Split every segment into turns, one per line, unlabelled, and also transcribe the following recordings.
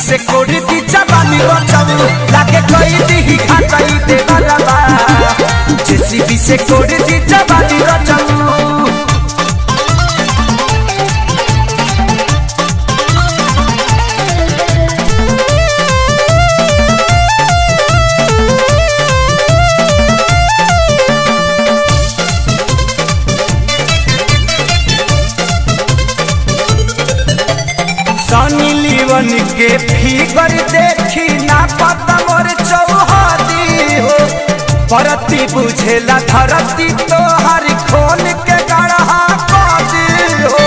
से कोड़ी दी जवानी बचाऊ लागे कोई दी घाटाई दे बरबा जेसीबी से कोड़ी दी जवानी बचाऊ सनी लीवन के फिगर देखी ना पता मोर चौहदी हो परती बुझेला धरती तो हर खोल के गढ़ा कदी हो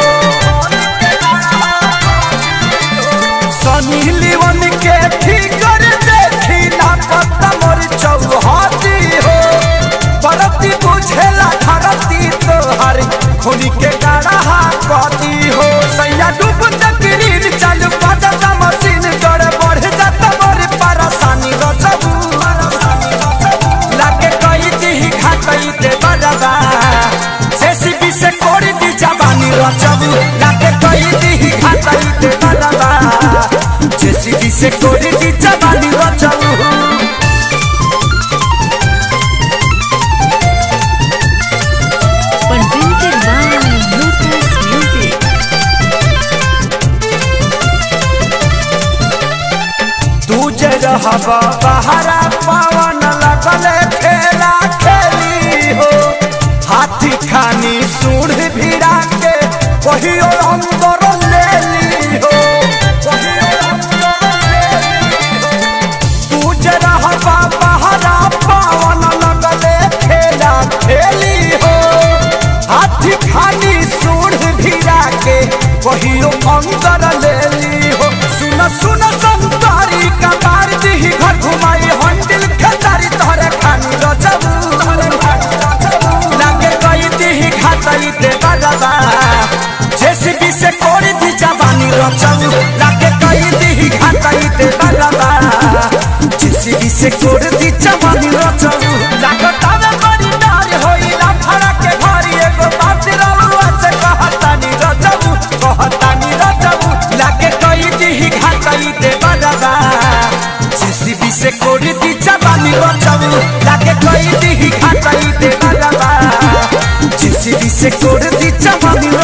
सनी लीवन के फिगर देखी ना पता मोर चौहदी हो परती बुझेला धरती तो हर खोल के गढ़ा कदी हो सैया डूब तकरीर चालू पता मशीन गड़ बढ़ जाता मोर परेशानी रचबू लागे कई दी घाटई दे बरबा जेसीबी से कोड़ी दी जवानी रचबू लागे कई दी घाटई दे बरबा जेसीबी से कोड़ी दी जवानी रचबू
Presented by Lotus Music.
तू जे रहबा बहरा पवन लगले खेला खेली हो हाथी खानी सूढ़ भिड़ा के कहियो अंदर ले ली हो कहियो अंदर ले ली हो। तू जे रहबा बहरा पवन लगले खेला खेली हो हाथी खानी सूढ़ भिड़ा के कहियो अंदर ले ली हो सुन सुन संतारी कबार दी घर घुमाई हंडिल खेसारी तोहरे खानी रचबू लागे कई दी खातई दे बरबा जेसीबी से कोड़ी दी जवानी रचबू लागे कई दी खातई दे बरबा जेसीबी से कोड़ी दी जवानी रचबू लागतावे बड़ी डार होइला फड़ा के घरी एगो बात रउआ से कहतानी रचबू कहतानी रचबू लागे कई दी घाटई दे बरबा जेसीबी से कोड़ी दी जवानी रचबू लागे कई दी घाटई दे बरबा जेसीबी से कोड़ी दी जवानी